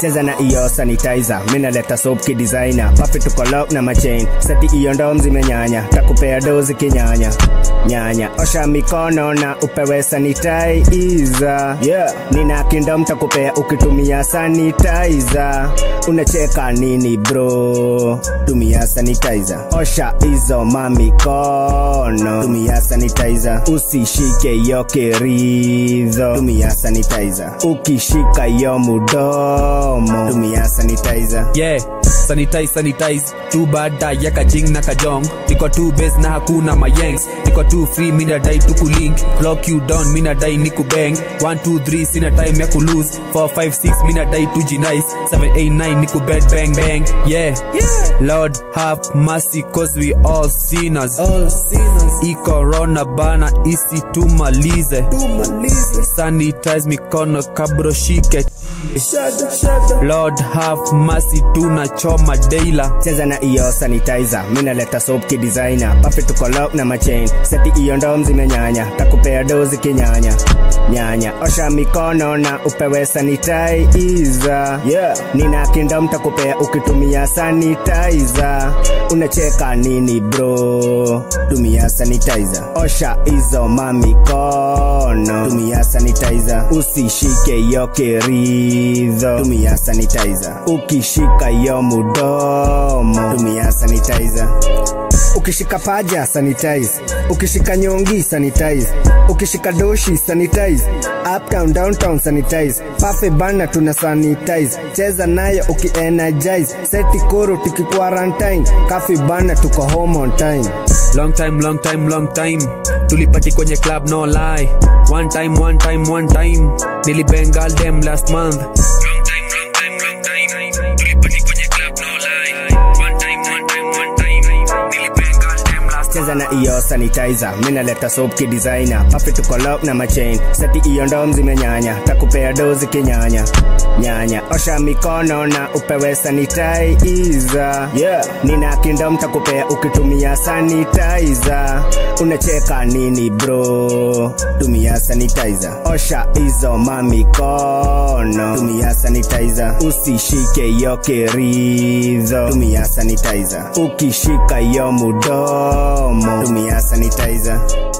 cheza na iyo sanitizer minaleta soap kidesigner papi tuko lock na machain seti iyo ndom zimenyanya takupea dozi kinyanya nyanya osha mikono na upewe sanitizer yeah. nina kindom takupea ukitumia sanitizer unacheka nini bro tumia sanitizer osha hizo mamikono tumia sanitizer usishike yo keridho tumia sanitizer ukishika yo mudomo tumia sanitizer yeah sanitize sanitize tu baada ya kajing na kajong niko tu base na hakuna mayengs niko tu free mina dai tu kulink clock you down mina dai niku bang 1 2 3 sina time ya kulose 4 5 6 mina dai tu jinais 7 8 9 niku bed bang bang yeah lord have mercy cause we all sinners all sinners i corona bana isi tumalize tumalize sanitize mikono kabro shike lord have mercy tunachoma deila cheza na iyo sanitizer minaleta soap kidesigner papi tuko lock na machain seti iyo ndom zimenyanya takupea dozi kinyanya nyanya osha mikono na upewe sanitizer yeah. nina kindom takupea ukitumia sanitizer unacheka nini bro tumia sanitizer osha hizo mamikono tumia sanitizer usishike yo keridho tumia sanitizer ukishika yo mudomo tumia sanitizer ukishika paja sanitize ukishika nyongi sanitize ukishika doshi sanitize uptown downtown sanitize pafe bana tuna sanitize cheza nayo ukienergize seti koro tuki quarantine kafi bana tuko home on time long time long time long time tulipati kwenye club no lie one time one time one time nilibengal them last month long time long time long time tulipati kwenye club no lie one time one time one time nilibengal them last cheza na iyo sanitizer minaleta soap kidesigner papi tuko lock na machain seti iyo ndom zimenyanya takupea dozi kinyanya nyanya osha mikono na upewe sanitizer yeah. nina kindom takupea ukitumia sanitizer unacheka nini bro tumia sanitizer osha hizo mamikono tumia sanitizer usishike yo keridho tumia sanitizer ukishika yo mudomo tumia sanitizer